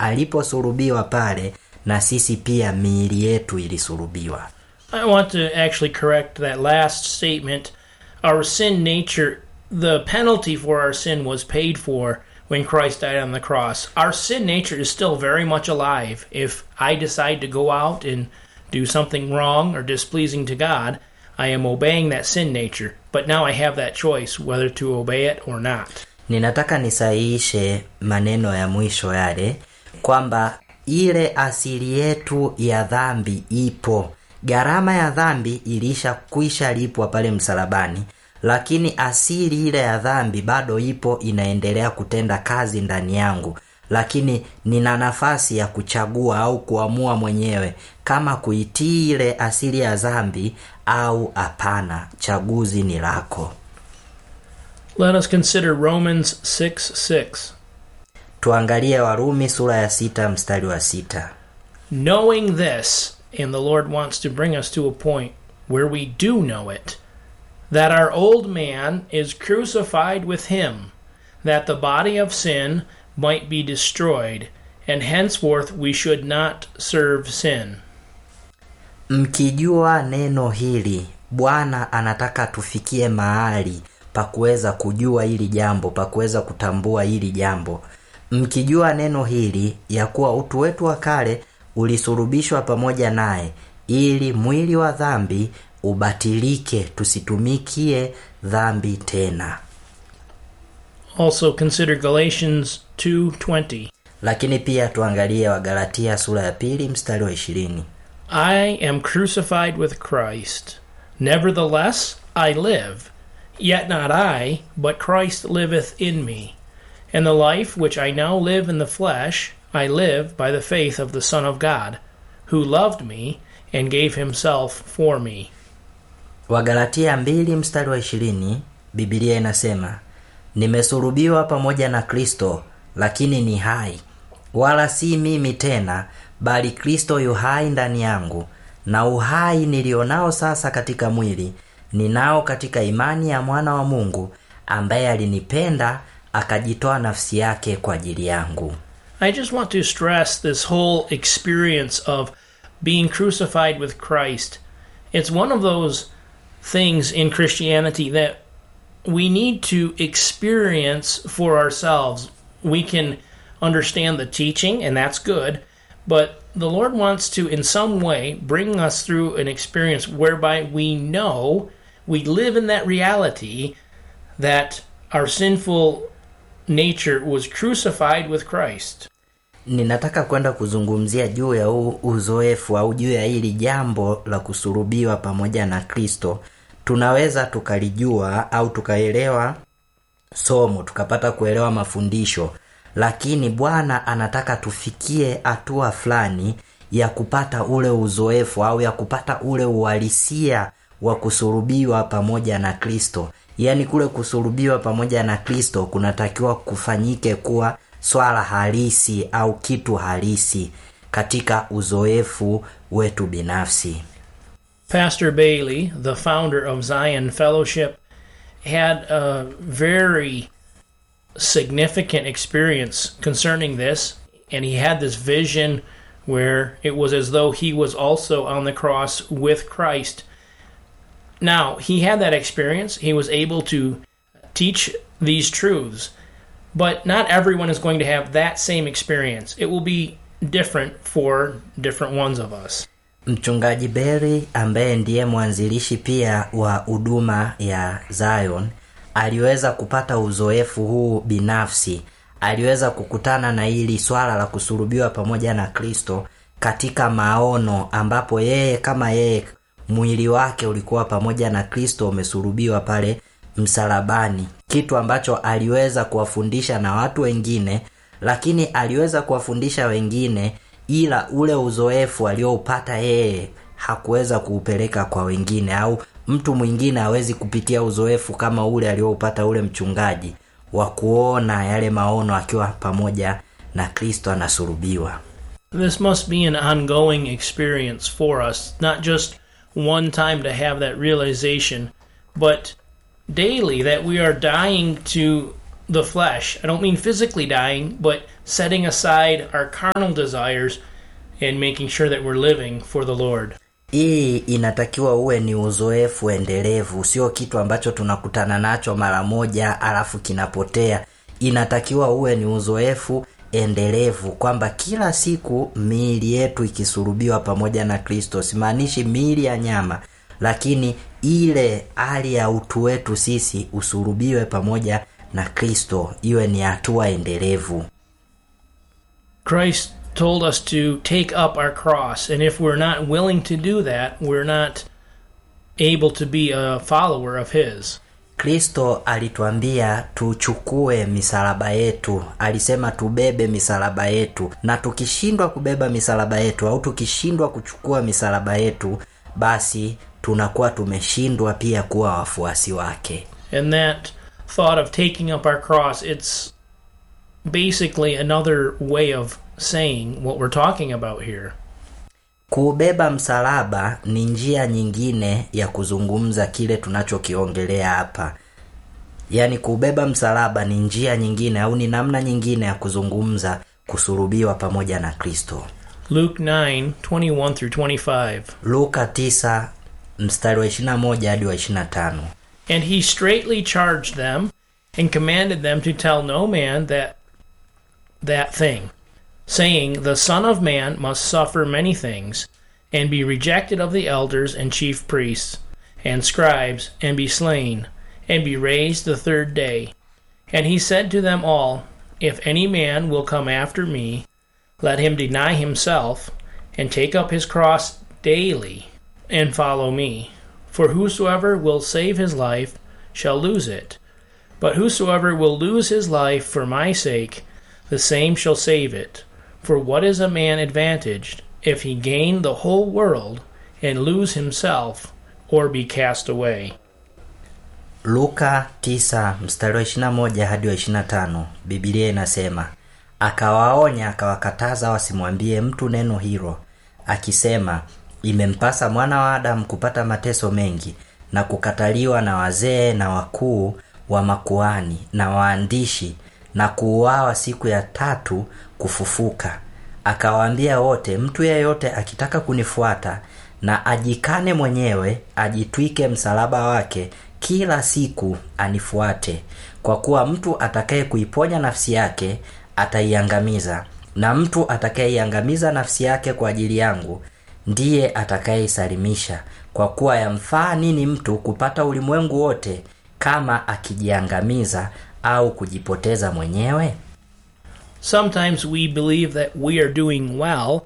aliposulubiwa pale na sisi pia miili yetu ilisulubiwa I want to actually correct that last statement. Our sin nature, the penalty for our sin was paid for when Christ died on the cross. Our sin nature is still very much alive. If I decide to go out and do something wrong or displeasing to God, I am obeying that sin nature. But now I have that choice whether to obey it or not. ninataka nisahihishe maneno ya mwisho yale kwamba ile asili yetu ya dhambi ipo gharama ya dhambi ilishakwisha lipwa pale msalabani lakini asili ile ya dhambi bado ipo inaendelea kutenda kazi ndani yangu lakini nina nafasi ya kuchagua au kuamua mwenyewe kama kuitii ile asili ya dhambi au hapana chaguzi ni lako Let us consider Romans 6 6. tuangalie warumi sura ya sita mstari wa sita knowing this, and the Lord wants to bring us to a point where we do know it, that our old man is crucified with him, that the body of sin might be destroyed, and henceforth we should not serve sin. mkijua neno hili bwana anataka tufikie mahali pa kuweza kujua hili jambo pa kuweza kutambua hili jambo mkijua neno hili ya kuwa utu wetu wa kale ulisurubishwa pamoja naye ili mwili wa dhambi ubatilike tusitumikie dhambi tena Also consider Galatians 2:20. lakini pia tuangalie wagalatia sura ya pili mstari wa ishirini I am crucified with Christ. Nevertheless, I live. Yet not I, but Christ liveth in me. And the life which I now live in the flesh, I live by the faith of the Son of God, who loved me and gave himself for me. wagalatia mbili mstari wa ishirini bibilia inasema nimesulubiwa pamoja na kristo lakini ni hai wala si mimi tena bali kristo yu hai ndani yangu na uhai nilionao sasa katika mwili ninao katika imani ya mwana wa mungu ambaye alinipenda akajitoa nafsi yake kwa ajili yangu I just want to stress this whole experience of being crucified with Christ. It's one of those things in Christianity that we need to experience for ourselves. We can understand the teaching, and that's good, but the Lord wants to, in some way, bring us through an experience whereby we know we live in that reality that our sinful nature was crucified with Christ. ninataka kwenda kuzungumzia juu ya huu uzoefu au juu ya hili jambo la kusurubiwa pamoja na kristo tunaweza tukalijua au tukaelewa somo tukapata kuelewa mafundisho lakini bwana anataka tufikie hatua fulani ya kupata ule uzoefu au ya kupata ule uhalisia wa kusurubiwa pamoja na kristo yaani kule kusurubiwa pamoja na kristo kunatakiwa kufanyike kuwa swala halisi au kitu halisi katika uzoefu wetu binafsi Pastor Bailey, the founder of Zion Fellowship, had a very significant experience concerning this, and he had this vision where it was as though he was also on the cross with Christ. Now, he had that experience, he was able to teach these truths, but not everyone is going to have that same experience. It will be different for different ones of us. mchungaji beri ambaye ndiye mwanzilishi pia wa huduma ya zion aliweza kupata uzoefu huu binafsi aliweza kukutana na hili swala la kusulubiwa pamoja na kristo katika maono ambapo yeye kama yeye mwili wake ulikuwa pamoja na kristo umesulubiwa pale msalabani kitu ambacho aliweza kuwafundisha na watu wengine lakini aliweza kuwafundisha wengine ila ule uzoefu alioupata yeye hakuweza kuupeleka kwa wengine au mtu mwingine hawezi kupitia uzoefu kama ule alioupata ule mchungaji wa kuona yale maono akiwa pamoja na kristo anasulubiwa This must be an ongoing experience for us, not just one time to have that realization, but daily that we are dying to the flesh. I don't mean physically dying, but setting aside our carnal desires and making sure that we're living for the Lord. hii inatakiwa uwe ni uzoefu endelevu sio kitu ambacho tunakutana nacho mara moja alafu kinapotea inatakiwa uwe ni uzoefu endelevu kwamba kila siku miili yetu ikisurubiwa pamoja na kristo simaanishi miili ya nyama lakini ile hali ya utu wetu sisi usurubiwe pamoja na kristo iwe ni hatua endelevu Christ told us to take up our cross, and if we're not willing to do that, we're not able to be a follower of His. kristo alituambia tuchukue misalaba yetu alisema tubebe misalaba yetu na tukishindwa kubeba misalaba yetu au tukishindwa kuchukua misalaba yetu basi tunakuwa tumeshindwa pia kuwa wafuasi wake And that thought of taking up our cross, it's basically another way of saying what we're talking about here. kuubeba msalaba ni njia nyingine ya kuzungumza kile tunachokiongelea hapa yaani kuubeba msalaba ni njia nyingine au ni namna nyingine ya kuzungumza kusurubiwa pamoja na kristo Luke 9 21 through 25. luka 9 mstari wa 21 hadi wa 25 And he straightly charged them and commanded them to tell no man that that thing, saying, The Son of Man must suffer many things, and be rejected of the elders and chief priests and scribes, and be slain, and be raised the third day. And he said to them all, If any man will come after me, let him deny himself, and take up his cross daily, and follow me. For whosoever will save his life shall lose it. But whosoever will lose his life for my sake, the same shall save it. For what is a man advantaged if he gain the whole world and lose himself or be cast away? luka 9 mstari wa 21 hadi wa 25 bibilia inasema akawaonya akawakataza wasimwambie mtu neno hilo akisema imempasa mwana wa adamu kupata mateso mengi na kukataliwa na wazee na wakuu wa makuani na waandishi na kuuawa siku ya tatu kufufuka akawaambia wote mtu yeyote akitaka kunifuata na ajikane mwenyewe ajitwike msalaba wake kila siku anifuate kwa kuwa mtu atakaye kuiponya nafsi yake ataiangamiza na mtu atakayeiangamiza nafsi yake kwa ajili yangu ndiye atakayeisalimisha kwa kuwa yamfaa nini mtu kupata ulimwengu wote kama akijiangamiza au kujipoteza mwenyewe Sometimes we believe that we are doing well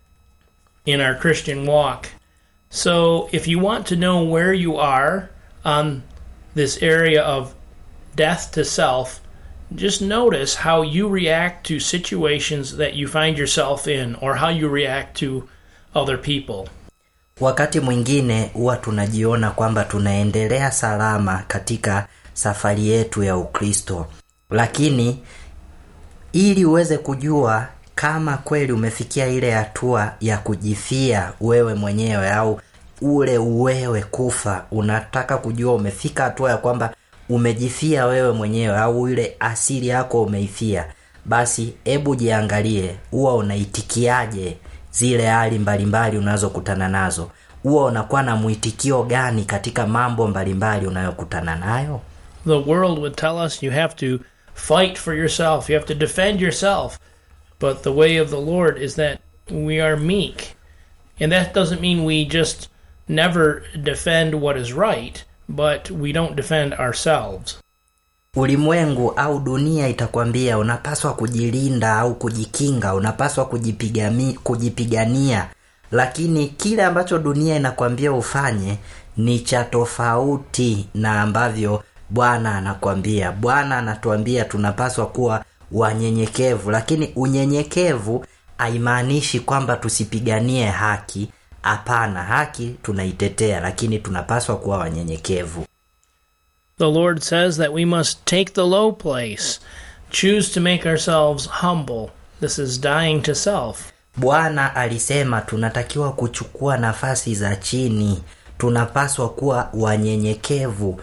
in our Christian walk. So, if you want to know where you are on this area of death to self, just notice how you react to situations that you find yourself in or how you react to other people. wakati mwingine huwa tunajiona kwamba tunaendelea salama katika safari yetu ya ukristo lakini ili uweze kujua kama kweli umefikia ile hatua ya kujifia wewe mwenyewe au ule uwewe kufa unataka kujua umefika hatua ya kwamba umejifia wewe mwenyewe au ile asili yako umeifia basi hebu jiangalie huwa unaitikiaje zile hali mbalimbali unazokutana nazo huwa unakuwa na mwitikio gani katika mambo mbalimbali unayokutana nayo The world would tell us you have to fight for yourself, you have to defend yourself. But the way of the Lord is that we are meek. And that doesn't mean we just never defend what is right, but we don't defend ourselves. ulimwengu au dunia itakwambia unapaswa kujilinda au kujikinga unapaswa kujipigami, kujipigania lakini kile ambacho dunia inakwambia ufanye ni cha tofauti na ambavyo bwana anakwambia bwana anatuambia tunapaswa kuwa wanyenyekevu lakini unyenyekevu haimaanishi kwamba tusipiganie haki hapana haki tunaitetea lakini tunapaswa kuwa wanyenyekevu The Lord says that we must take the low place, choose to make ourselves humble. This is dying to self. bwana alisema tunatakiwa kuchukua nafasi za chini tunapaswa kuwa wanyenyekevu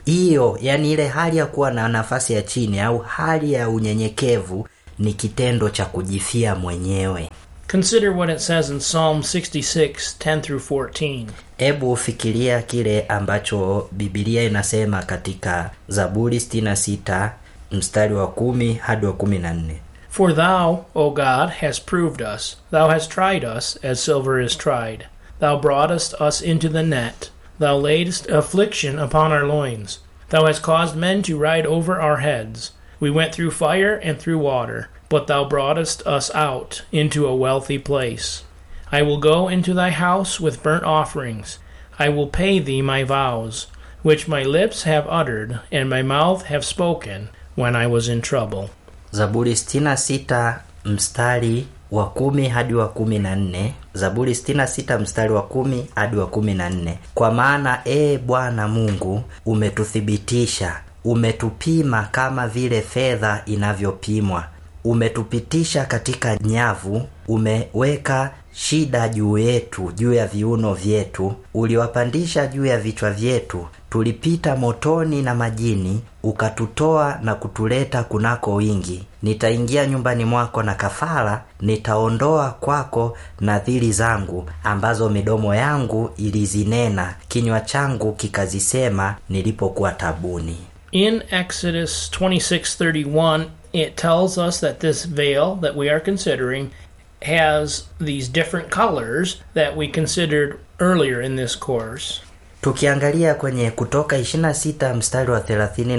hiyo yani ile hali ya kuwa na nafasi ya chini au hali ya unyenyekevu ni kitendo cha kujifia mwenyewe Consider what it says in Psalm 66, 10 through 14. hebu fikiria kile ambacho bibilia inasema katika zaburi 66 mstari wa kumi hadi wa kumi na nne For thou, O God, hast proved us. Thou hast tried us, as silver is tried. Thou broughtest us into the net. Thou laidst affliction upon our loins. Thou hast caused men to ride over our heads. We went through fire and through water, but thou broughtest us out into a wealthy place. I will go into thy house with burnt offerings. I will pay thee my vows, which my lips have uttered, and my mouth have spoken, when I was in trouble. zaburi 66 mstari wa kumi hadi wa kumi na nne zaburi 66 mstari wa kumi hadi wa kumi na nne kwa maana ee bwana mungu umetuthibitisha umetupima kama vile fedha inavyopimwa umetupitisha katika nyavu umeweka shida juu yetu juu ya viuno vyetu uliwapandisha juu ya vichwa vyetu tulipita motoni na majini ukatutoa na kutuleta kunako wingi nitaingia nyumbani mwako na kafara nitaondoa kwako nadhiri zangu ambazo midomo yangu ilizinena kinywa changu kikazisema nilipokuwa tabuni In Exodus 26:31, it tells us that this veil that we are considering has these different colors that we considered earlier in this course. tukiangalia kwenye kutoka 26 mstari wa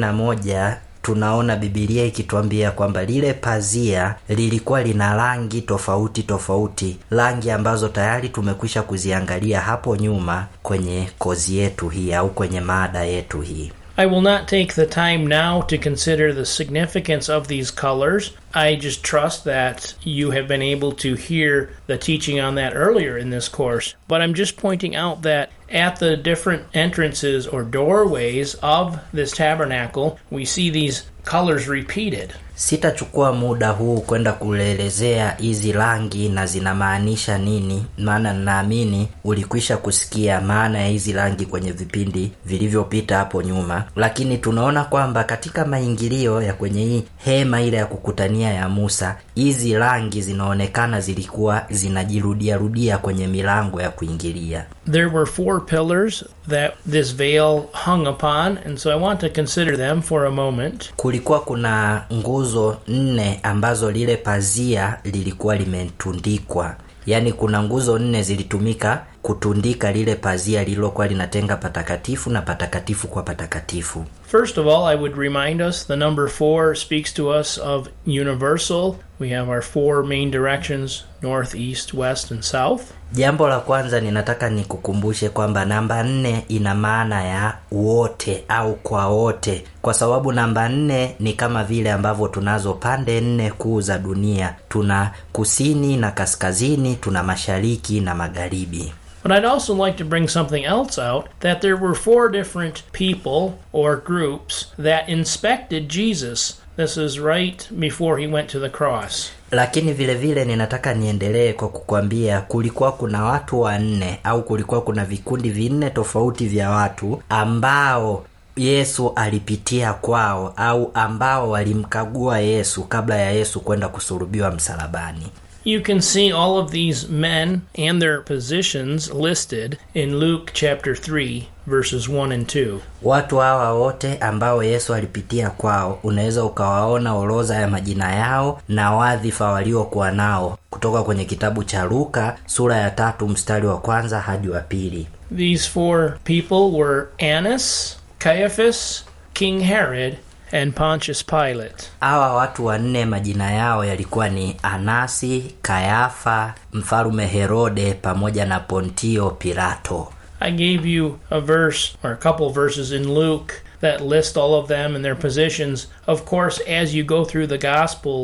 31 tunaona bibilia ikituambia kwamba lile pazia lilikuwa lina rangi tofauti tofauti rangi ambazo tayari tumekwisha kuziangalia hapo nyuma kwenye kozi yetu hii au kwenye maada yetu hii I will not take the time now to consider the significance of these colors. I just trust that you have been able to hear the teaching on that earlier in this course. But I'm just pointing out that at the different entrances or doorways of this tabernacle, we see these colors repeated. sitachukua muda huu kwenda kuelezea hizi rangi na zinamaanisha nini maana ninaamini ulikwisha kusikia maana ya hizi rangi kwenye vipindi vilivyopita hapo nyuma lakini tunaona kwamba katika maingilio ya kwenye hii hema ile ya kukutania ya musa hizi rangi zinaonekana zilikuwa zinajirudiarudia kwenye milango ya kuingilia There were four pillars that this veil hung upon, and so I want to consider them for a moment. kulikuwa kuna nguzo nne ambazo lile pazia lilikuwa limetundikwa yaani kuna nguzo nne zilitumika kutundika lile pazia lililokuwa linatenga patakatifu na patakatifu kwa patakatifu First of all, I would remind us the number four speaks to us of universal. We have our four main directions north, east, west, and south. jambo la kwanza ninataka nikukumbushe kwamba namba nne ina maana ya wote au kwa wote kwa sababu namba nne ni kama vile ambavyo tunazo pande nne kuu za dunia tuna kusini na kaskazini tuna mashariki na magharibi But I'd also like to bring something else out that there were four different people or groups that inspected Jesus. This is right before he went to the cross. lakini vile vile ninataka niendelee kwa kukwambia kulikuwa kuna watu wanne au kulikuwa kuna vikundi vinne tofauti vya watu ambao yesu alipitia kwao au ambao walimkagua yesu kabla ya yesu kwenda kusulubiwa msalabani You can see all of these men and their positions listed in Luke chapter 3, verses 1 and 2. watu hawa wote ambao yesu alipitia kwao unaweza ukawaona orodha ya majina yao na wadhifa waliokuwa nao kutoka kwenye kitabu cha luka sura ya tatu mstari wa kwanza hadi wa pili These four people were Annas, Caiaphas, King Herod, and Pontius Pilate. hawa watu wanne majina yao yalikuwa ni anasi kayafa mfalume herode pamoja na pontio pilato I gave you a verse or a couple of verses in Luke that list all of them and their positions. Of course, as you go through the Gospels,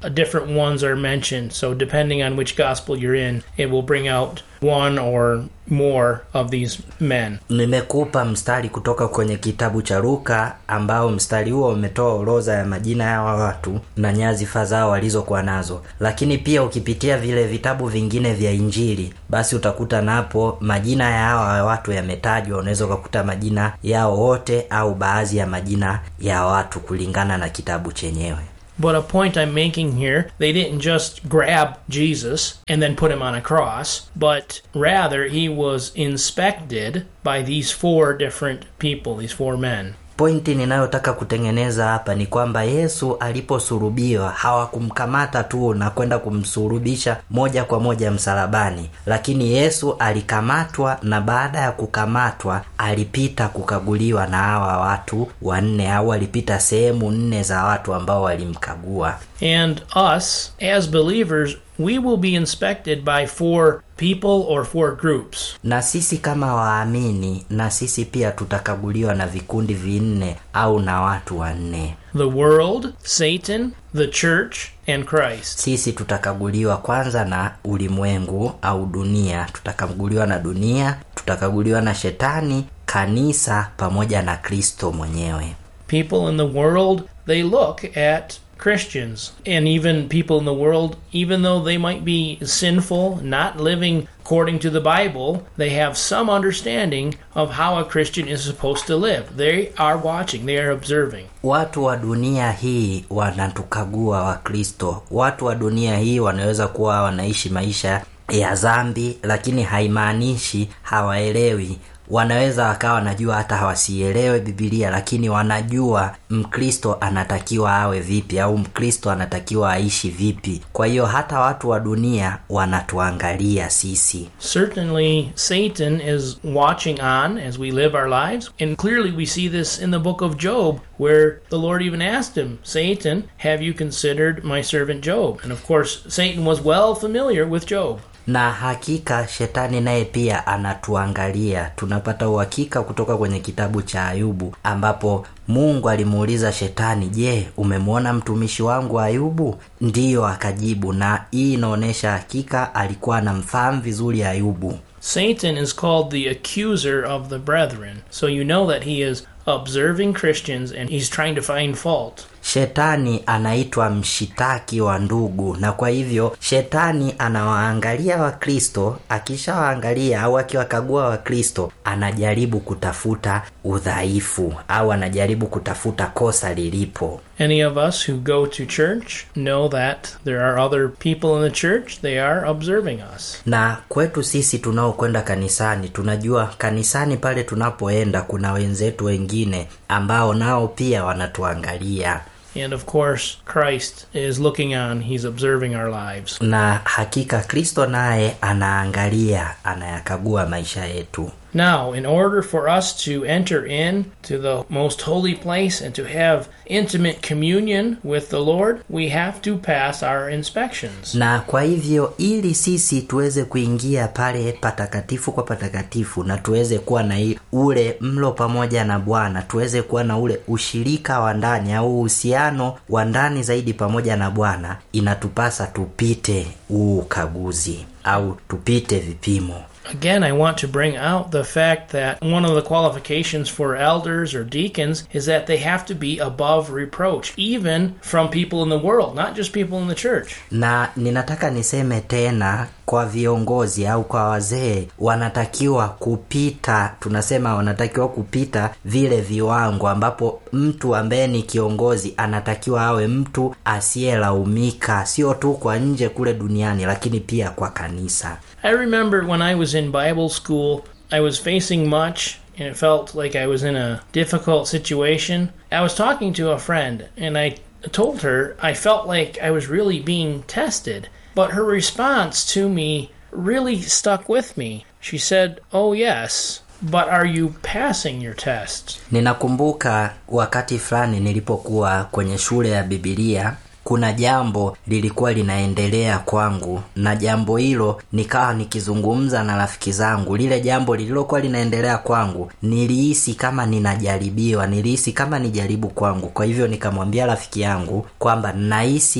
uh, different ones are mentioned. So, depending on which gospel you're in, it will bring out one or more of these men. nimekupa mstari kutoka kwenye kitabu cha luka ambao mstari huo umetoa orodha ya majina ya hawa watu na nyazifa zao walizokuwa nazo lakini pia ukipitia vile vitabu vingine vya injili basi utakuta napo majina ya hawa watu yametajwa unaweza ukakuta majina yao wote au baadhi ya majina ya watu kulingana na kitabu chenyewe But a point I'm making here, they didn't just grab Jesus and then put him on a cross, but rather he was inspected by these four different people, these four men. pointi ninayotaka kutengeneza hapa ni kwamba yesu aliposurubiwa hawakumkamata tu na kwenda kumsurubisha moja kwa moja msalabani lakini yesu alikamatwa na baada ya kukamatwa alipita kukaguliwa na hawa watu wanne au alipita sehemu nne za watu ambao walimkagua And us, as believers, we will be inspected by four people or four groups. na sisi kama waamini na sisi pia tutakaguliwa na vikundi vinne au na watu wanne The world, Satan, the church, and Christ. sisi tutakaguliwa kwanza na ulimwengu au dunia tutakaguliwa na dunia tutakaguliwa na shetani kanisa pamoja na kristo mwenyewe People in the world, they look at Christians. And even people in the world, even though they might be sinful, not living according to the Bible, they have some understanding of how a Christian is supposed to live. They are watching, they are observing. watu wa dunia hii wanatukagua wakristo watu wa dunia hii wanaweza kuwa wanaishi maisha ya dhambi lakini haimaanishi hawaelewi wanaweza wakawa wanajua hata hawasielewe bibilia lakini wanajua mkristo anatakiwa awe vipi au mkristo anatakiwa aishi vipi kwa hiyo hata watu wa dunia wanatuangalia sisi Certainly, Satan is watching on as we live our lives. And clearly, we see this in the book of Job, where the Lord even asked him, Satan, have you considered my servant Job? And of course, Satan was well familiar with Job. na hakika shetani naye pia anatuangalia tunapata uhakika kutoka kwenye kitabu cha ayubu ambapo mungu alimuuliza shetani je umemwona mtumishi wangu ayubu ndiyo akajibu na hii inaonyesha hakika alikuwa anamfahamu vizuri ayubu Satan is called the accuser of the brethren. So you know that he is observing Christians and he's trying to find fault. shetani anaitwa mshitaki wa ndugu na kwa hivyo shetani anawaangalia wakristo akishawaangalia au akiwakagua wakristo anajaribu kutafuta udhaifu au anajaribu kutafuta kosa lilipo Any of us who go to church know that there are other people in the church, they are observing us. na kwetu sisi tunaokwenda kanisani tunajua kanisani pale tunapoenda kuna wenzetu wengine ambao nao pia wanatuangalia And of course, Christ is looking on, he's observing our lives. na hakika kristo naye anaangalia anayakagua maisha yetu Now, in order for us to enter in to the most holy place and to have intimate communion with the Lord, we have to pass our inspections. na kwa hivyo ili sisi tuweze kuingia pale patakatifu kwa patakatifu na tuweze kuwa na i- ule mlo pamoja na bwana tuweze kuwa na ule ushirika wa ndani au uhusiano wa ndani zaidi pamoja na bwana inatupasa tupite huu ukaguzi au tupite vipimo Again, I want to bring out the fact that one of the qualifications for elders or deacons is that they have to be above reproach, even from people in the world, not just people in the church. na ninataka niseme tena kwa viongozi au kwa wazee wanatakiwa kupita tunasema wanatakiwa kupita vile viwango ambapo mtu ambaye ni kiongozi anatakiwa awe mtu asiyelaumika sio tu kwa nje kule duniani lakini pia kwa kanisa I remember when I was in Bible school, I was facing much and it felt like I was in a difficult situation. I was talking to a friend and I told her I felt like I was really being tested, but her response to me really stuck with me. She said, Oh, yes, but are you passing your tests? ninakumbuka wakati fulani nilipokuwa kwenye shule ya bibilia kuna jambo lilikuwa linaendelea kwangu na jambo hilo nikawa nikizungumza na rafiki zangu lile jambo lililokuwa linaendelea kwangu nilihisi kama ninajaribiwa nilihisi kama ni jaribu kwangu kwa hivyo nikamwambia rafiki yangu kwamba nahisi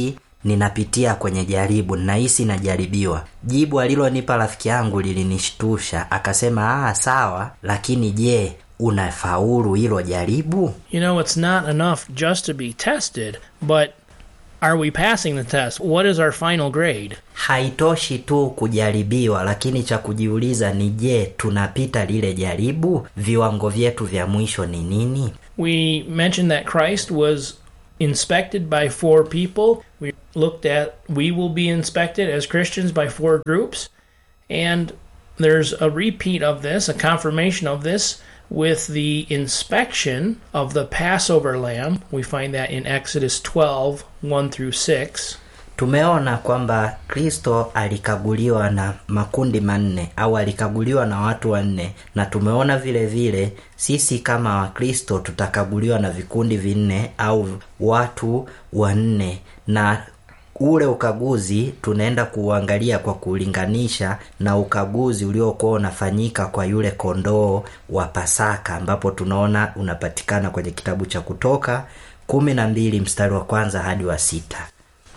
ninapitia kwenye jaribu nahisi najaribiwa jibu alilonipa rafiki yangu lilinishtusha akasema ah sawa lakini je unafaulu hilo jaribu You know, it's not enough just to be tested, but are we passing the test? What is our final grade? haitoshi tu kujaribiwa lakini cha kujiuliza ni je tunapita lile jaribu viwango vyetu vya mwisho ni nini We mentioned that Christ was inspected by four people. We looked at we will be inspected as Christians by four groups. And there's a repeat of this, a confirmation of this, with the inspection of the Passover lamb. We find that in Exodus 12 1 through 6. tumeona kwamba kristo alikaguliwa na makundi manne au alikaguliwa na watu wanne na tumeona vile vile sisi kama wakristo tutakaguliwa na vikundi vinne au watu wanne na ule ukaguzi tunaenda kuuangalia kwa kulinganisha na ukaguzi uliokuwa unafanyika kwa yule kondoo wa pasaka ambapo tunaona unapatikana kwenye kitabu cha kutoka kumi na mbili mstari wa kwanza hadi wa sita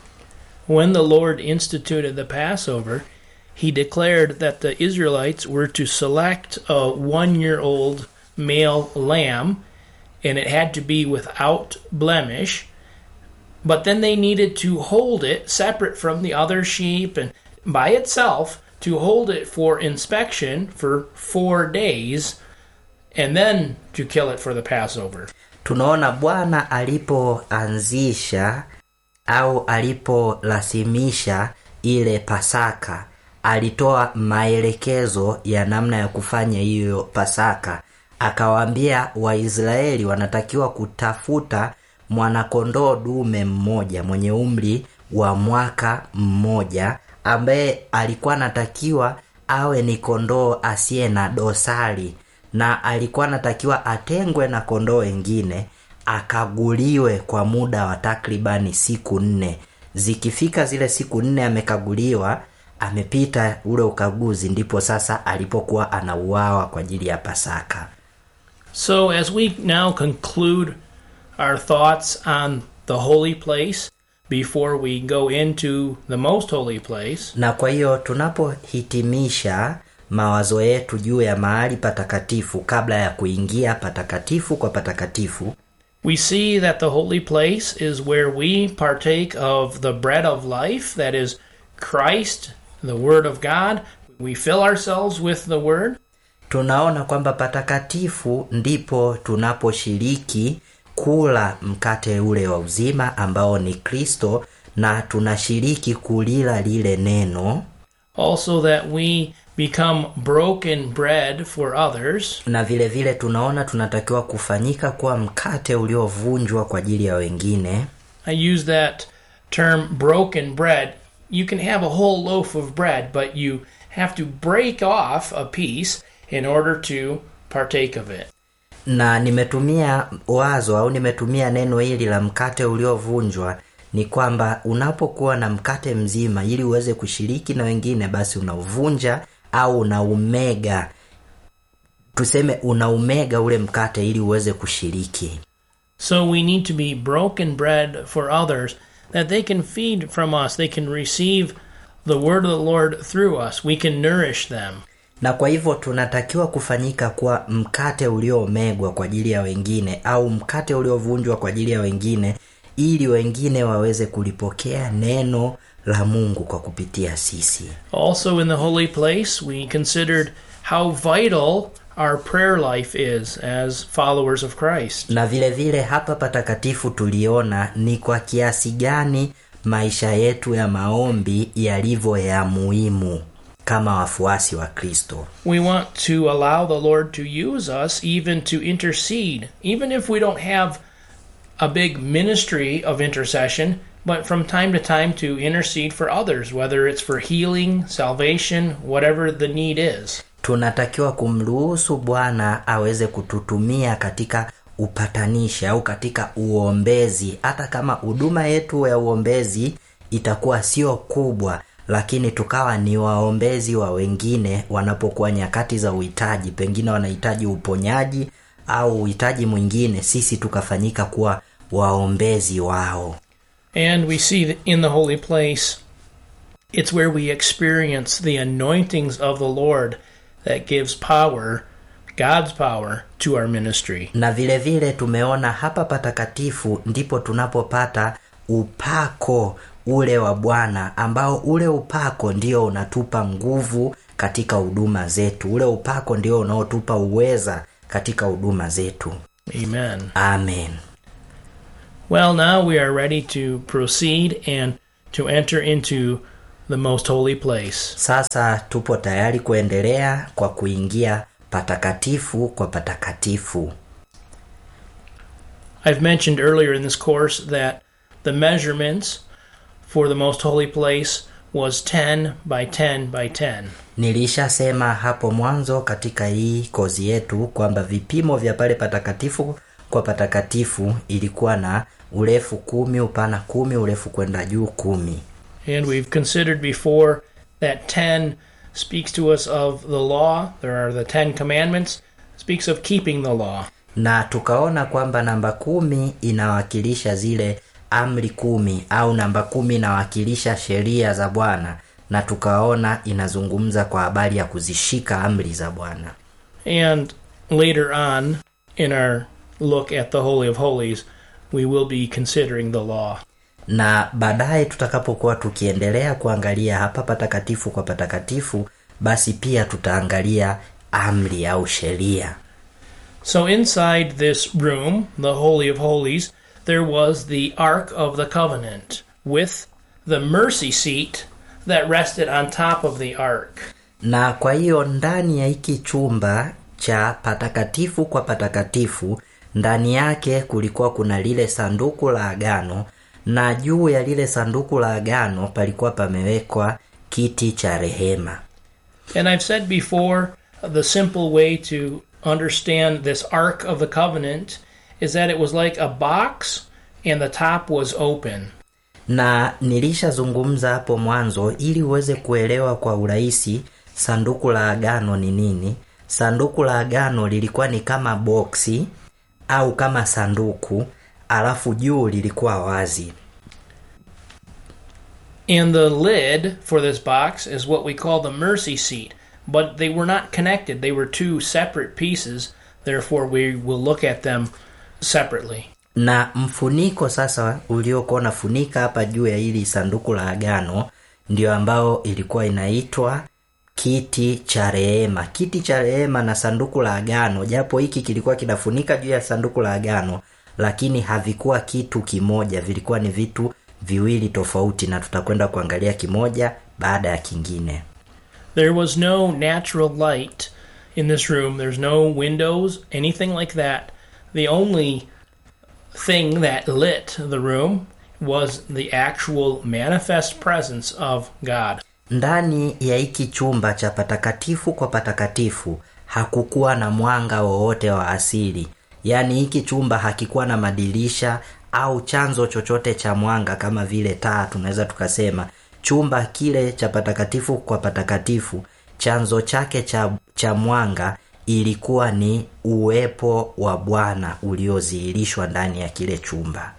When the Lord instituted the Passover, he declared that the Israelites were to select a one year old male lamb, and it had to be without blemish. But then they needed to hold it separate from the other sheep and by itself to hold it for inspection for four days and then to kill it for the Passover. tunaona bwana alipoanzisha au aliporasimisha ile pasaka alitoa maelekezo ya namna ya kufanya hiyo pasaka akawaambia waisraeli wanatakiwa kutafuta mwanakondoo dume mmoja mwenye umri wa mwaka mmoja ambaye alikuwa anatakiwa awe ni kondoo asiye na dosari na alikuwa anatakiwa atengwe na kondoo wengine akaguliwe kwa muda wa takribani siku nne zikifika zile siku nne amekaguliwa amepita ule ukaguzi ndipo sasa alipokuwa anauawa kwa ajili ya pasaka So, as we now conclude our thoughts on the holy place before we go into the most holy place, na kwa hiyo tunapohitimisha mawazo yetu juu ya mahali patakatifu kabla ya kuingia patakatifu kwa patakatifu we see that the holy place is where we partake of the bread of life, that is Christ, the Word of God. We fill ourselves with the Word. tunaona kwamba patakatifu ndipo tunaposhiriki kula mkate ule wa uzima ambao ni kristo na tunashiriki kulila lile neno Also, that we become broken bread for others. na vile vile tunaona tunatakiwa kufanyika kuwa mkate uliovunjwa kwa ajili ya wengine I use that term broken bread. You can have a whole loaf of bread, but you have to break off a piece in order to partake of it. na nimetumia wazo au nimetumia neno hili la mkate uliovunjwa ni kwamba unapokuwa na mkate mzima ili uweze kushiriki na wengine basi unauvunja au unaumega tuseme unaumega ule mkate ili uweze kushiriki So we need to be broken bread for others that they can feed from us. They can receive the word of the Lord through us. We can nourish them. na kwa hivyo tunatakiwa kufanyika kwa mkate uliomegwa kwa ajili ya wengine au mkate uliovunjwa kwa ajili ya wengine ili wengine waweze kulipokea neno la mungu kwa kupitia sisi Also, in the holy place, we considered how vital our prayer life is as followers of Christ. na vile vile hapa patakatifu tuliona ni kwa kiasi gani maisha yetu ya maombi yalivyo ya muhimu kama wafuasi wa kristo We want to allow the Lord to use us even to intercede, even if we don't have a big ministry of intercession, but from time to time to intercede for others, whether it's for healing, salvation, whatever the need is. tunatakiwa kumruhusu bwana aweze kututumia katika upatanishi au katika uombezi hata kama huduma yetu ya uombezi itakuwa sio kubwa lakini tukawa ni waombezi wa wengine wanapokuwa nyakati za uhitaji pengine wanahitaji uponyaji au uhitaji mwingine sisi tukafanyika kuwa waombezi wao And we see that in the holy place, it's where we experience the anointings of the Lord that gives power, God's power, to our ministry. na vile vile tumeona hapa patakatifu ndipo tunapopata upako ule wa bwana ambao ule upako ndio unatupa nguvu katika huduma zetu ule upako ndio unaotupa uweza katika huduma zetu Amen. amen Well, now we are ready to proceed and to enter into the most holy place. sasa tupo tayari kuendelea kwa kuingia patakatifu kwa patakatifu I've mentioned earlier in this course that the measurements for the most holy place was 10 by 10 by 10. nilishasema hapo mwanzo katika hii kozi yetu kwamba vipimo vya pale patakatifu kwa patakatifu ilikuwa na urefu kumi upana kumi urefu kwenda juu kumi And we've considered before that 10 speaks to us of the law. There are the 10 commandments, speaks of keeping the law. na tukaona kwamba namba kumi inawakilisha zile amri kumi au namba kumi inawakilisha sheria za bwana na tukaona inazungumza kwa habari ya kuzishika amri za bwana And later on in our look at the Holy of Holies, we will be considering the law. na baadaye tutakapokuwa tukiendelea kuangalia hapa patakatifu kwa patakatifu basi pia tutaangalia amri au sheria So inside this room, the Holy of Holies, there was the Ark of the Covenant with the mercy seat that rested on top of the ark. na kwa hiyo ndani ya hiki chumba cha patakatifu kwa patakatifu ndani yake kulikuwa kuna lile sanduku la agano na juu ya lile sanduku la agano palikuwa pamewekwa kiti cha rehema And I've said before, the simple way to understand this Ark of the Covenant is that it was like a box and the top was open. na nilishazungumza hapo mwanzo ili uweze kuelewa kwa urahisi sanduku la agano ni nini sanduku la agano lilikuwa ni kama boksi au kama sanduku alafu juu lilikuwa wazi And the lid for this box is what we call the mercy seat. But they were not connected, they were two separate pieces. Therefore, we will look at them separately. na mfuniko sasa uliokuwa unafunika hapa juu ya hili sanduku la agano ndio ambao ilikuwa inaitwa kiti cha rehema kiti cha rehema na sanduku la agano japo hiki kilikuwa kinafunika juu ya sanduku la agano lakini havikuwa kitu kimoja vilikuwa ni vitu viwili tofauti na tutakwenda kuangalia kimoja baada ya kingine There was no natural light in this room, there's no windows, anything like that. The only thing that lit the room was the actual manifest presence of God. ndani ya hiki chumba cha patakatifu kwa patakatifu hakukuwa na mwanga wowote wa asili yaani hiki chumba hakikuwa na madirisha au chanzo chochote cha mwanga kama vile taa tunaweza tukasema chumba kile cha patakatifu kwa patakatifu chanzo chake cha, cha mwanga ilikuwa ni uwepo wa bwana uliodhihirishwa ndani ya kile chumba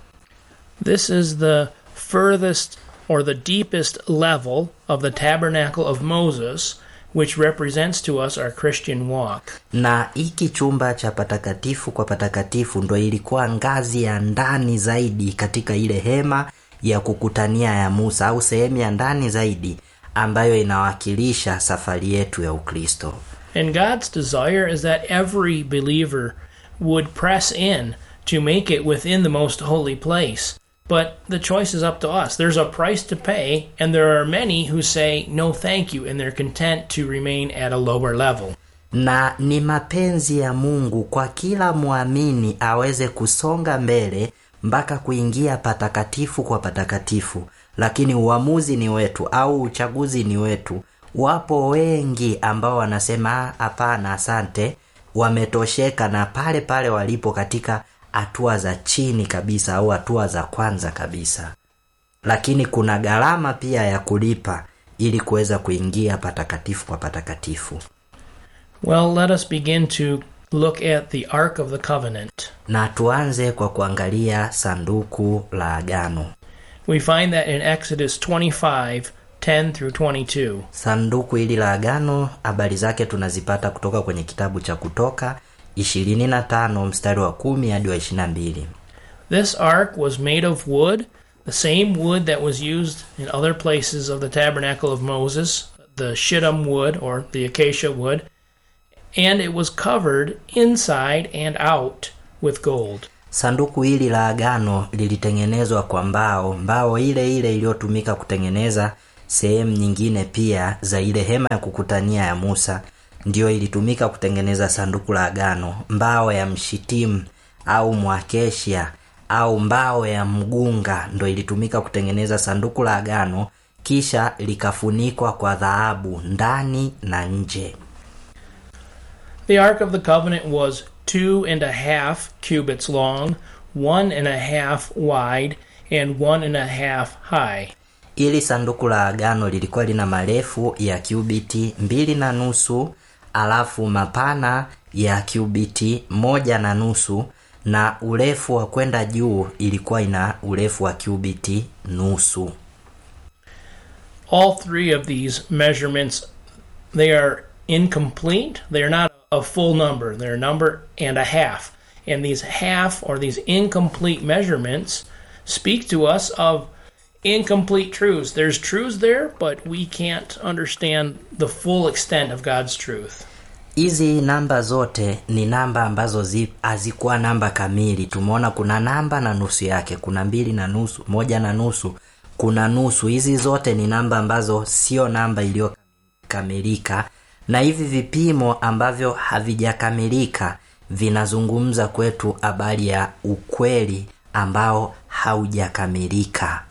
This is the furthest or the deepest level of the tabernacle of Moses, which represents to us our Christian walk. na hiki chumba cha patakatifu kwa patakatifu ndo ilikuwa ngazi ya ndani zaidi katika ile hema ya kukutania ya musa au sehemu ya ndani zaidi ambayo inawakilisha safari yetu ya ukristo And God's desire is that every believer would press in to make it within the most holy place. But the choice is up to us. There's a price to pay, and there are many who say no thank you, and they're content to remain at a lower level. na ni mapenzi ya mungu kwa kila mwamini aweze kusonga mbele mpaka kuingia patakatifu kwa patakatifu lakini uamuzi ni wetu au uchaguzi ni wetu wapo wengi ambao wanasema "Ah, hapana asante wametosheka na pale pale walipo katika hatua za chini kabisa au hatua za kwanza kabisa lakini kuna gharama pia ya kulipa ili kuweza kuingia patakatifu kwa patakatifu Well, let us begin to look at the Ark of the Covenant. na tuanze kwa kuangalia sanduku la agano We find that in Exodus 25 10 through 22. sanduku hili la agano habari zake tunazipata kutoka kwenye kitabu cha kutoka 25 mstari wa 10 hadi wa 22 This ark was made of wood, the same wood that was used in other places of the tabernacle of Moses, the shittim wood or the acacia wood, and it was covered inside and out with gold. sanduku hili la agano lilitengenezwa kwa mbao mbao ile ile iliyotumika kutengeneza sehemu nyingine pia za ile hema ya kukutania ya musa ndiyo ilitumika kutengeneza sanduku la agano mbao ya mshitimu au mwakeshia au mbao ya mgunga ndo ilitumika kutengeneza sanduku la agano kisha likafunikwa kwa dhahabu ndani na nje The Ark of the Covenant was two and a half cubits long, one and a half wide, and one and a half high. ili sanduku la agano lilikuwa lina marefu ya cubiti mbili na nusu alafu mapana ya cubiti moja na nusu na urefu wa kwenda juu ilikuwa ina urefu wa cubiti nusu all three of these measurements they are incomplete they are not a full number they're a number and a half and these half or these incomplete measurements speak to us of incomplete truths there's truths there but we can't understand the full extent of god's truth hizi namba zote ni namba ambazo zi- hazikuwa namba kamili tumeona kuna namba na nusu yake kuna mbili na nusu moja na nusu kuna nusu hizi zote ni namba ambazo sio namba iliyokamilika na hivi vipimo ambavyo havijakamilika vinazungumza kwetu habari ya ukweli ambao haujakamilika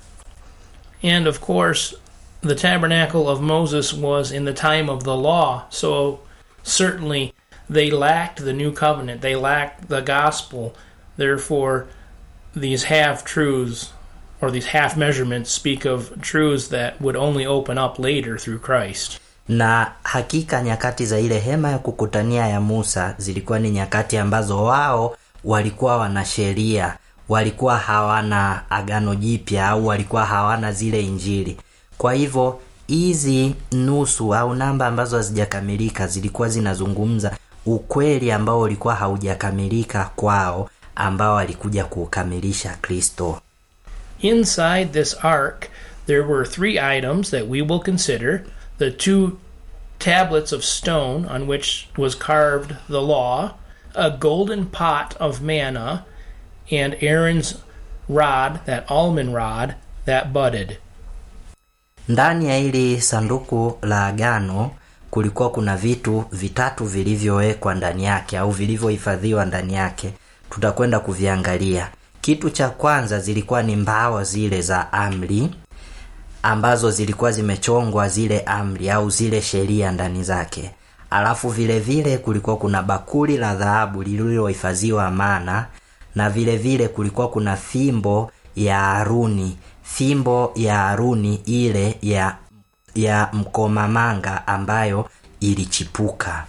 And of course, the tabernacle of Moses was in the time of the law, so certainly they lacked the new covenant, they lacked the gospel. Therefore, these half truths or these half measurements speak of truths that would only open up later through Christ. na hakika nyakati za ile hema ya kukutania ya musa zilikuwa ni nyakati ambazo wao walikuwa wana sheria walikuwa hawana agano jipya au walikuwa hawana zile injili kwa hivyo hizi nusu au namba ambazo hazijakamilika zilikuwa zinazungumza ukweli ambao ulikuwa haujakamilika kwao ambao alikuja kuukamilisha kristo Inside this ark, there were three items that we will consider the two tablets of stone on which was carved the law, a golden pot of manna, and Aaron's rod, that almond rod, that budded. ndani ya hili sanduku la agano kulikuwa kuna vitu vitatu vilivyowekwa ndani yake au vilivyohifadhiwa ndani yake tutakwenda kuviangalia kitu cha kwanza zilikuwa ni mbao zile za amri ambazo zilikuwa zimechongwa zile amri au zile sheria ndani zake alafu vile vile kulikuwa kuna bakuli la dhahabu lililohifadhiwa mana na vile vile kulikuwa kuna fimbo ya haruni fimbo ya haruni ile ya ya mkomamanga ambayo ilichipuka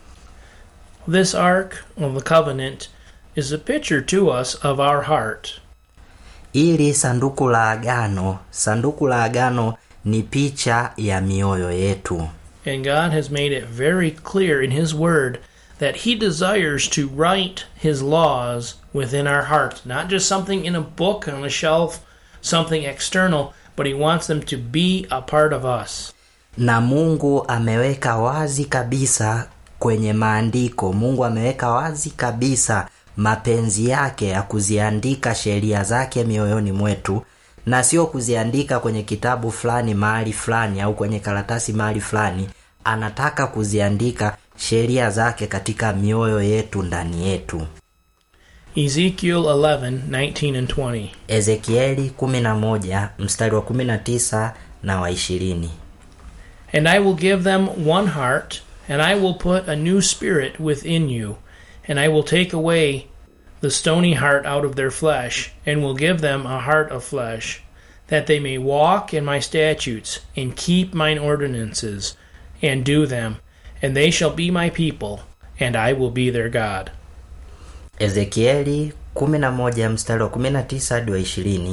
This ark of the covenant is a picture to us of our heart. ili sanduku la agano sanduku la agano ni picha ya mioyo yetu And God has made it very clear in His Word that He desires to write His laws within our hearts, not just something in a book on a shelf, something external, but He wants them to be a part of us. na mungu ameweka wazi kabisa kwenye maandiko mungu ameweka wazi kabisa mapenzi yake ya kuziandika sheria zake mioyoni mwetu na sio kuziandika kwenye kitabu fulani mahali fulani au kwenye karatasi mahali fulani anataka kuziandika sheria zake katika mioyo yetu ndani yetu Ezekiel 11, 19 and 20. ezekieli 11 mstari wa 19 na wa 20 And I will give them one heart, and I will put a new spirit within you, and I will take away the stony heart out of their flesh, and will give them a heart of flesh, that they may walk in my statutes, and keep mine ordinances, and do them, and they shall be my people, and I will be their God. ezekieli 11 mstari wa 19 hadi wa 20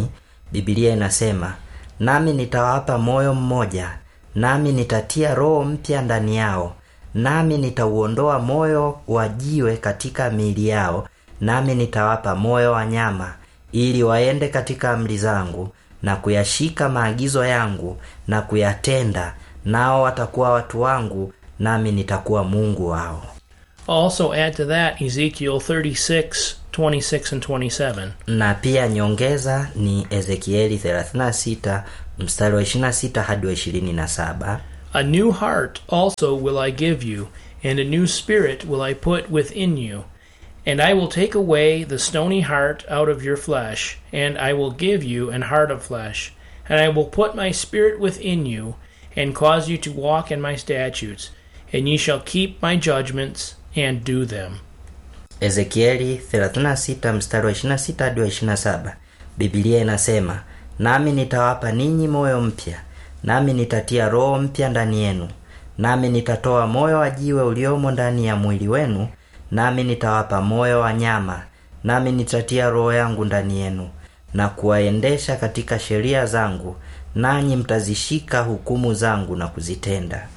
bibilia inasema nami nitawapa moyo mmoja nami nitatia roho mpya ndani yao nami nitauondoa moyo wa jiwe katika miili yao nami nitawapa moyo wa nyama ili waende katika amri zangu na kuyashika maagizo yangu na kuyatenda nao watakuwa watu wangu nami nitakuwa mungu wao Also, add to that Ezekiel 36, 26, and 27. na pia nyongeza ni ezekieli 36 mstari wa 26 hadi wa 27 A new heart also will I give you, and a new spirit will I put within you. And I will take away the stony heart out of your flesh, and I will give you an heart of flesh. And I will put my spirit within you, and cause you to walk in my statutes, and ye shall keep my judgments and do them. ezekieli 36 mstari wa 26 hadi wa 27 bibilia inasema nami nitawapa ninyi moyo mpya nami nitatia roho mpya ndani yenu nami nitatoa moyo wa jiwe uliomo ndani ya mwili wenu nami nitawapa moyo wa nyama nami nitatia roho yangu ndani yenu na kuwaendesha katika sheria zangu nanyi mtazishika hukumu zangu na kuzitenda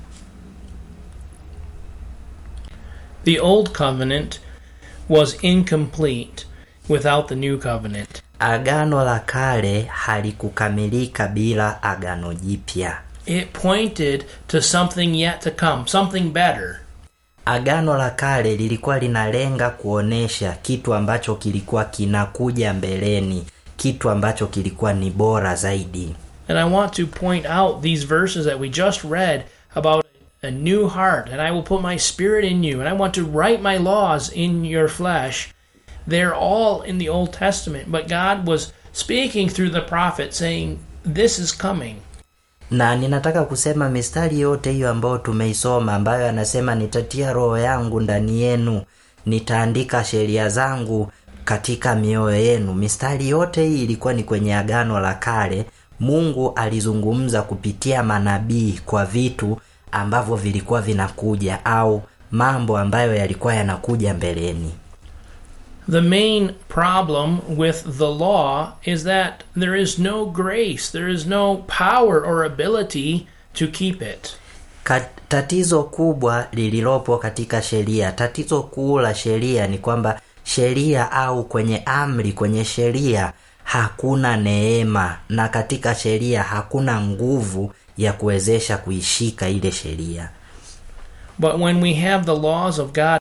The old covenant was incomplete without the new covenant. agano la kale halikukamilika bila agano jipya It pointed to something yet to come, something better. agano la kale lilikuwa linalenga kuonesha kitu ambacho kilikuwa kinakuja mbeleni kitu ambacho kilikuwa ni bora zaidi And I want to point out these verses that we just read about a new heart, and I will put my spirit in you, and I want to write my laws in your flesh. They're all in the Old Testament, but God was speaking through the prophet saying, This is coming. na ninataka kusema mistari yote hiyo ambayo tumeisoma ambayo anasema nitatia roho yangu ndani yenu nitaandika sheria zangu katika mioyo yenu mistari yote hii ilikuwa ni kwenye agano la kale mungu alizungumza kupitia manabii kwa vitu ambavyo vilikuwa vinakuja au mambo ambayo yalikuwa yanakuja mbeleni The main problem with the law is that there is no grace, there is no power or ability to keep it. Ka- tatizo kubwa lililopo katika sheria tatizo kuu la sheria ni kwamba sheria au kwenye amri kwenye sheria hakuna neema na katika sheria hakuna nguvu ya kuwezesha kuishika ile sheria But when we have the laws of God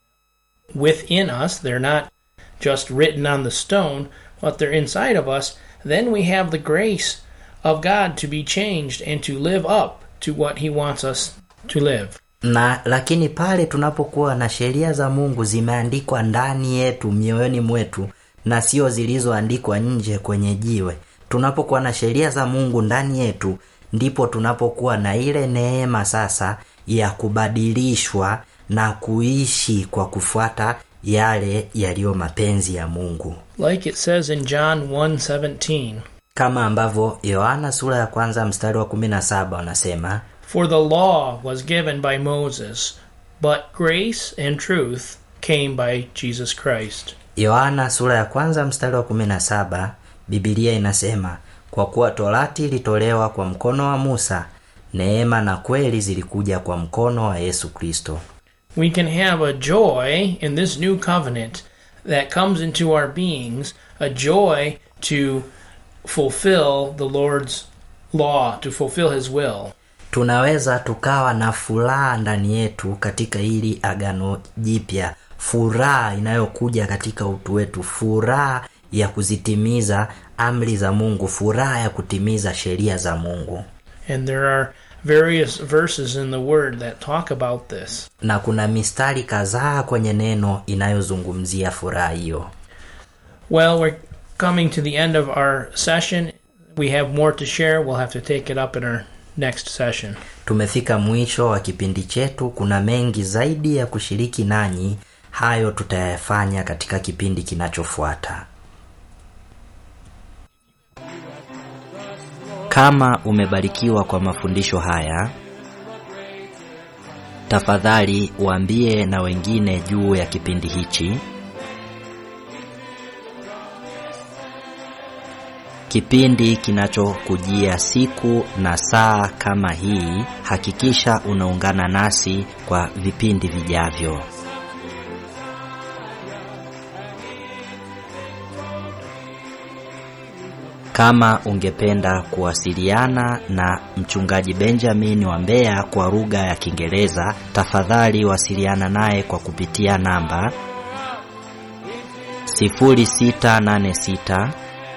within us, they're not just written on the stone, but they're inside of us, then we have the grace of God to be changed and to live up to what He wants us to live. na lakini pale tunapokuwa na sheria za mungu zimeandikwa ndani yetu mioyoni mwetu na sio zilizoandikwa nje kwenye jiwe tunapokuwa na sheria za mungu ndani yetu ndipo tunapokuwa na ile neema sasa ya kubadilishwa na kuishi kwa kufuata yale yaliyo mapenzi ya mungu Like it says in John 1:17, kama ambavyo yohana sura ya kwanza mstari wa 17 wanasema For the law was given by Moses, but grace and truth came by Jesus Christ. yohana sura ya kwanza mstari wa 17 bibilia inasema kwa kuwa torati ilitolewa kwa mkono wa musa neema na kweli zilikuja kwa mkono wa yesu kristo We can have a joy in this new covenant that comes into our beings, a joy to fulfill the Lord's law, to fulfill His will. tunaweza tukawa na furaha ndani yetu katika hili agano jipya furaha inayokuja katika utu wetu furaha ya kuzitimiza amri za mungu furaha ya kutimiza sheria za mungu And there are various verses in the Word that talk about this. na kuna mistari kadhaa kwenye neno inayozungumzia furaha hiyo Well, we're coming to the end of our session. We have more to share. We'll have to take it up in our next session. tumefika mwisho wa kipindi chetu kuna mengi zaidi ya kushiriki nanyi hayo tutayafanya katika kipindi kinachofuata kama umebarikiwa kwa mafundisho haya tafadhali waambie na wengine juu ya kipindi hichi kipindi kinachokujia siku na saa kama hii. Hakikisha unaungana nasi kwa vipindi vijavyo. Kama ungependa kuwasiliana na mchungaji Benjamin wa Mbeya kwa lugha ya Kiingereza, tafadhali wasiliana naye kwa kupitia namba 0686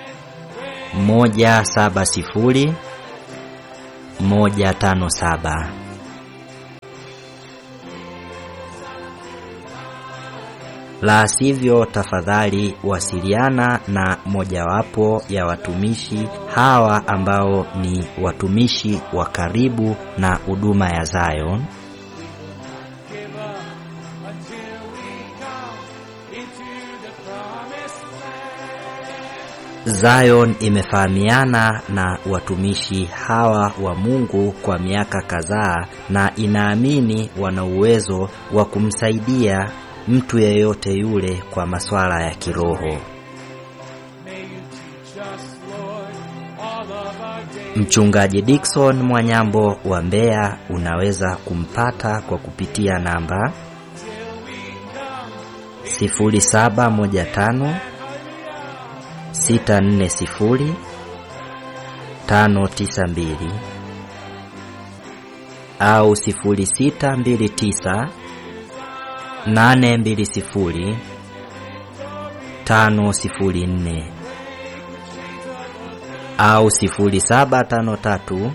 170 157. La sivyo, tafadhali wasiliana na mojawapo ya watumishi hawa ambao ni watumishi wa karibu na huduma ya Zion. Zion imefahamiana na watumishi hawa wa Mungu kwa miaka kadhaa na inaamini wana uwezo wa kumsaidia mtu yeyote yule kwa masuala ya kiroho. Mchungaji Dickson Mwanyambo wa Mbeya unaweza kumpata kwa kupitia namba 0715 640 592 au 0629 820 504 au 0753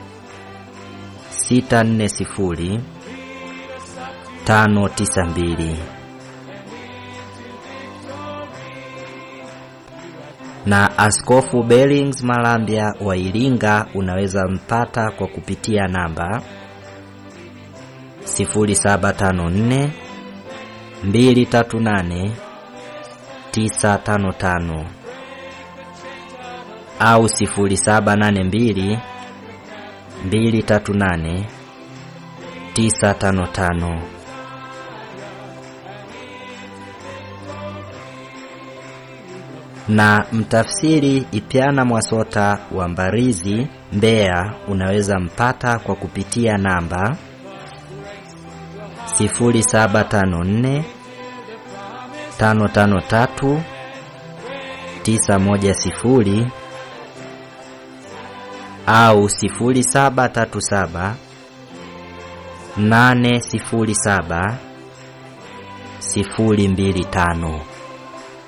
640 592 na Askofu Bellings Malambya wa Iringa unaweza mpata kwa kupitia namba 0754 238 955 au 0782 238 955. Na mtafsiri Ipyana Mwasota wa Mbarizi Mbeya unaweza mpata kwa kupitia namba 0754 553 910 au 0737 807 025.